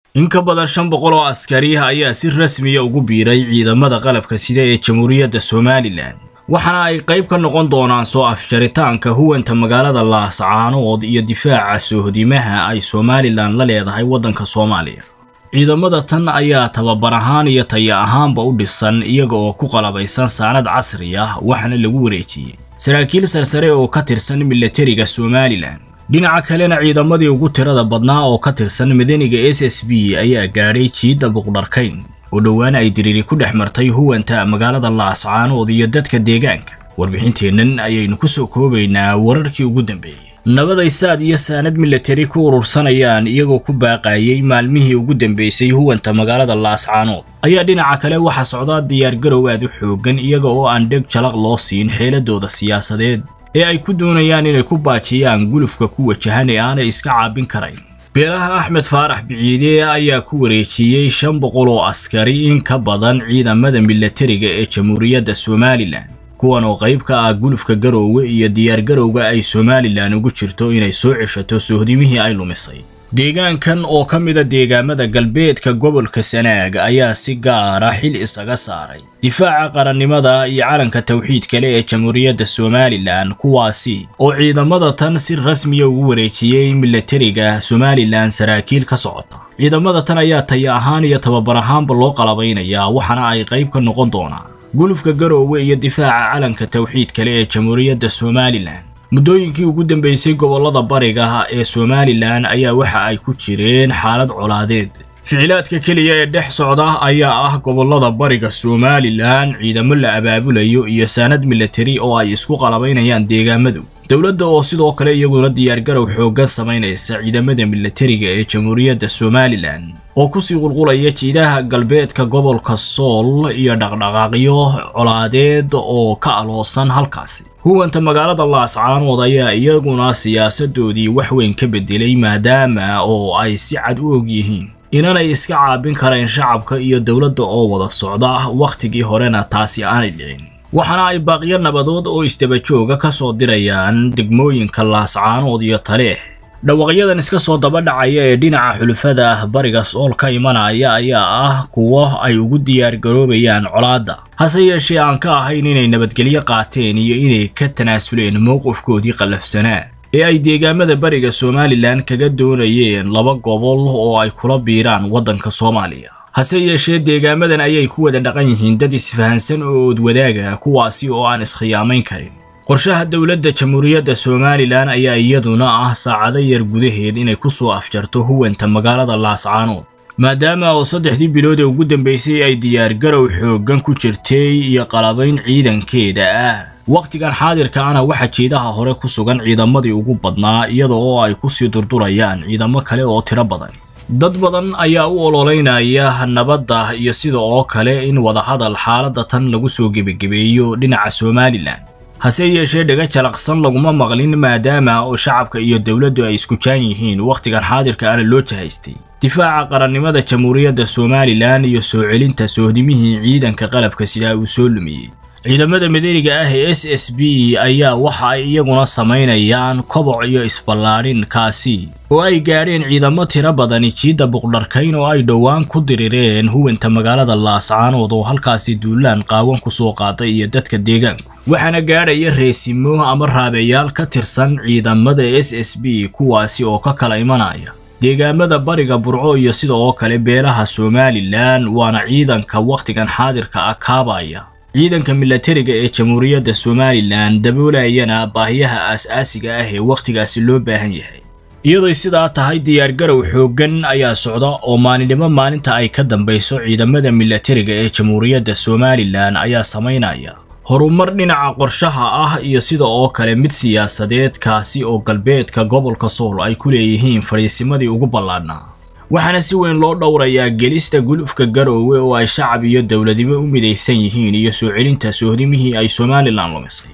in ka badan shan boqol oo askari ayaa si rasmiya ugu biiray ciidamada qalabka sida ee jamhuuriyadda somalilan waxaana ay qayb ka noqon doonaan soo afjaritaanka huwanta magaalada laascaanood iyo difaaca soohodimaha ay somalilan la leedahay waddanka soomaaliya ciidamada tan ayaa tababar ahaan iyo taya ahaanba u dhisan iyaga oo ku qalabaysan saanad casri ah waxaana lagu wareejiyey saraakiil sarsare oo ka tirsan milatariga somalilan dhinaca kalena ciidamadii ugu tirada badnaa oo ka tirsan madaniga s s b ayaa gaadhay jiidda buqdharkayn oo dhowaan ay diriiri ku dhex martay huwanta magaalada laascaanood iyo dadka deegaanka warbixinteennan ayaynu ku soo koobaynaa wararkii ugu dambeeyey nabaday saad iyo saanad milatari ku urursanayaan iyagoo ku baaqayay maalmihii ugu dambeysay huwanta magaalada laascaanood ayaa dhinaca kale waxaa socdaa diyaargarow aad u xoogan iyaga oo aan dheg jalaq loo siin xeeladooda siyaasadeed ee ay ku doonayaan inay ku baajiyaan gulufka ku wajahan ee aanay iska caabin karayn beelaha axmed faarax biciide ayaa ku wareejiyey shan boqol oo askari in ka badan ciidamada milatariga ee jamhuuriyadda somalilan kuwan oo qayb ka ah gulufka garoowe iyo diyaargarowga ay somalilan ugu jirto inay soo ceshato soohdimihii ay lumisay deegaankan oo ka mida deegaamada galbeedka gobolka sanaag ayaa si gaara xil isaga saaray difaaca qarannimada iyo calanka tawxiid kale ee jamhuuriyadda somalilan kuwaasi oo ciidamada tan si rasmiya ugu wareejiyey milatariga somalilan saraakiil ka socota ciidamada tan ayaa taya ahaan iyo tababar ahaanba loo qalabaynayaa waxaana ay qayb ka noqon doonaan gulufka garoowe iyo difaaca calanka tawxiid kale ee jamhuuriyadda somalilan muddooyinkii ugu dambeysay gobollada bariga ee somalilan ayaa waxa ay ku jireen xaalad colaadeed ficilaadka keliya ee dhex socda ayaa ah gobollada bariga somalilan ciidamo la abaabulayo iyo saanad milatari oo ay isku qalabaynayaan deegaamadu dowladda oo sidoo kale iyaguna diyaargarow xooggan samaynaysa ciidamada milatariga ee jamhuuriyadda somalilan oo kusii qulqulaya jiidaha galbeedka gobolka sool iyo dhaqdhaqaaqyo colaadeed oo ka aloosan halkaasi huwanta magaalada laascaanood ayaa iyaguna siyaasadoodii wax weyn ka bedelay maadaama oo ay si cad u og yihiin inanay iska caabin karayn shacabka iyo dowladda oo wada socda wakhtigii horena taasi aanay dhicin waxaana ay baaqiyo nabadood oo isdabajooga ka soo dirayaan degmooyinka laascaanood iyo taleex dhawaqyadan iska soo daba dhacaya ee dhinaca xulufada ah bariga sool ka imanaya ayaa ah kuwo ay ugu diyaar garoobayaan colaadda hase yeeshee aan ka ahayn inay nabadgelyo qaateen iyo inay ka tanaasuleen mowqifkoodii qallafsanaa ee ay deegaamada bariga somalilan kaga doonayeen laba gobol oo ay kula biiraan waddanka soomaaliya hase yeeshee deegaamadan ayay ku wada dhaqan yihiin dad isfahansan oo oodwadaaga kuwaasi oo aan iskhiyaamayn karin qorshaha dowladda jamhuuriyadda somalilan ayaa iyaduna ah saacado yar gudaheed inay ku soo afjarto huwanta magaalada laascaanood maadaama oo saddexdii bilood ee ugu dambeysay ay diyaargarow xooggan ku jirtay iyo qalabayn ciidankeeda ah wakhtigan xaadirkaana waxaa jeedaha hore ku sugan ciidamadii ugu badnaa iyada oo ay ku sii durdurayaan ciidamo kale oo tiro badan dad badan ayaa u ololeynaya nabadda iyo sida oo kale in wadahadal xaaladda tan lagu soo gebagebeeyo dhinaca somalilan hase yeeshee dhaga jalaqsan laguma maqlin maadaama oo shacabka iyo dowladdu ay isku jaan yihiin wakhtigan xaadirka ana loo jahaystay difaaca qarannimada jamhuuriyadda somalilan iyo soo celinta soohdimihii ciidanka qalabka sidaa uu soo lumiyey ciidamada madaniga ah ee s s b ayaa waxa ay iyaguna samaynayaan koboc iyo isballaadhin kaasi oo ay gaadheen ciidamo tiro badani jiidda buqdharkayn oo ay dhowaan ku dirireen huwanta magaalada laascaanood oo halkaasi duulaan qaawan ku soo qaaday iyo dadka deegaanku waxaana gaadhaya reesimo ama raabeyaal ka tirsan ciidamada s s b kuwaasi oo ka kala imanaya deegaamada bariga burco iyo sida oo kale beelaha somalilan waana ciidanka wakhtigan xaadirka ah kaabaya ciidanka milatariga ee jamhuuriyadda somalilan daboolayana baahiyaha aas-aasiga ah ee wakhtigaasi loo baahan yahay iyadoy sidaa tahay diyaargarow xooggan ayaa socda oo maalinimo maalinta ay ka dambayso ciidamada milatariga ee jamhuuriyadda somalilan ayaa samaynaya horumar dhinaca qorshaha ah iyo sida oo kale mid siyaasadeed kaasi oo galbeedka gobolka sool ay ku leeyihiin fadhiisimadii ugu ballaadhnaa waxaana si weyn loo dhowrayaa gelista gulufka garoowe oo ay shacab iyo dowladnimo u midaysan yihiin iyo soo celinta soohdimihii ay somalilan lumisay